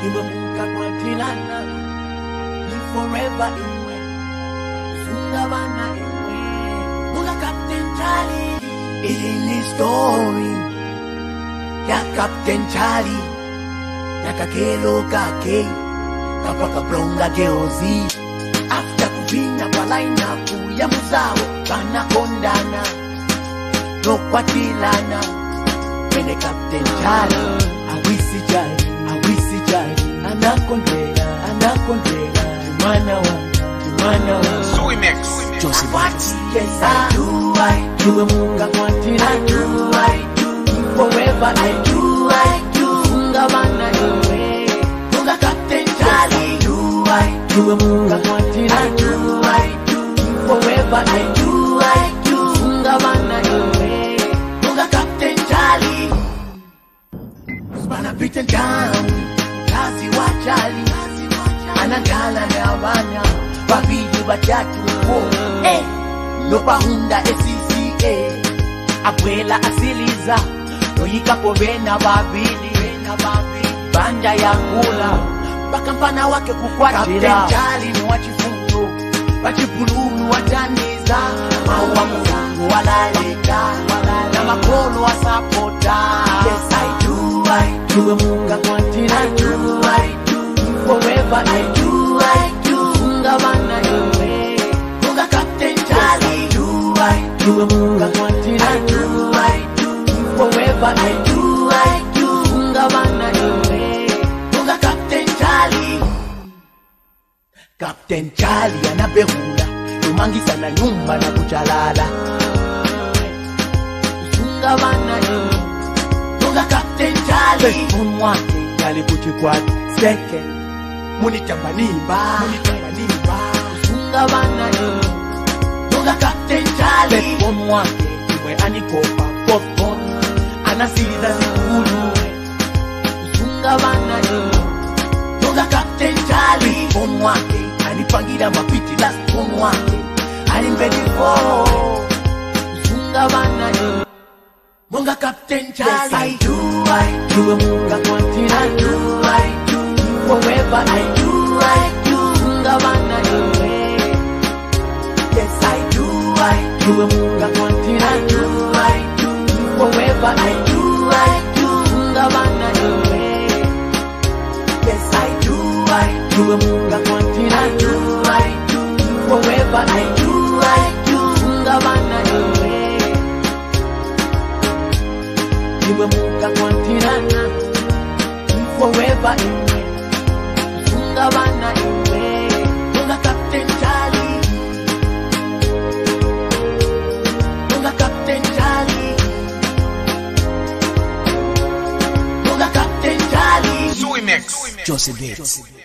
iwe mukakwatilana ni forever imwe funga bana imwe muka Captain Charlie iyi ni story ya Captain Charlie na kakelo kake kapaka blonga geozi after kuvinya kwa lineup ya muzao banakondana nokwatilana mene Captain Charlie awisi Charlie awisi Charlie anakondela anakondela mwana wa mwana wa Joseph Yes, I do, I do. You munga kwatira, I do, I do. Forever, I do, I do. Munga bana yowe. Munga Captain Charlie, I do, I do. You munga kwatira, I do, I do. Forever, I do, I do. Munga bana yowe. Munga Captain Charlie. Spana beaten down. Kazi wa Charlie. Anagala na abana. Babili batatu. Oh, eh. Nopahunda SCCA. Abuela asiliza. Noyikapo bena babili. Banja ya kula. Mpaka mpana wake kukwatira. Captain Charlie ni wachifundo. Wachipululu wataniza. Maua mungu walaleka. Na makolo wasapota. Yes, I do, I do. Munga kwatira. I do, I do. Forever I do, I do. Munga bana yowe. Munga Captain Charlie. I do, I do. Munga kwatira. I do, I do. Forever I do, I do. Munga bana yowe. Munga Captain Charlie. Captain Charlie anabehula kumangisa na nyumba na kuchalala kufunga bana yo Munga Captain Charlie umwake alikuchikwati second munitambanimba munitambanimba kufunga bana yo Munga Captain Charlie umwake imwe anikopa fourth born anasiliza zikulu kufunga bana yo Munga Captain Charlie Phone wake Anipangira mapiti last phone wake Alimbedi for Funga bana yo Munga Captain Charlie Yes I do I do Munga Quantina I do I do Forever I do I do Funga bana yo Yes I do I do Munga Quantina I do I do Forever I do I do Funga bana yo Yes, I do, I do. Munga kwantira, I do, I do. Forever, I do, I do. Munga bana yowe. Iwe munga kwantira na. Forever, iwe. Munga bana yowe. Munga Captain Charlie. Munga Captain Charlie. Munga Captain Charlie. Joseph Bates.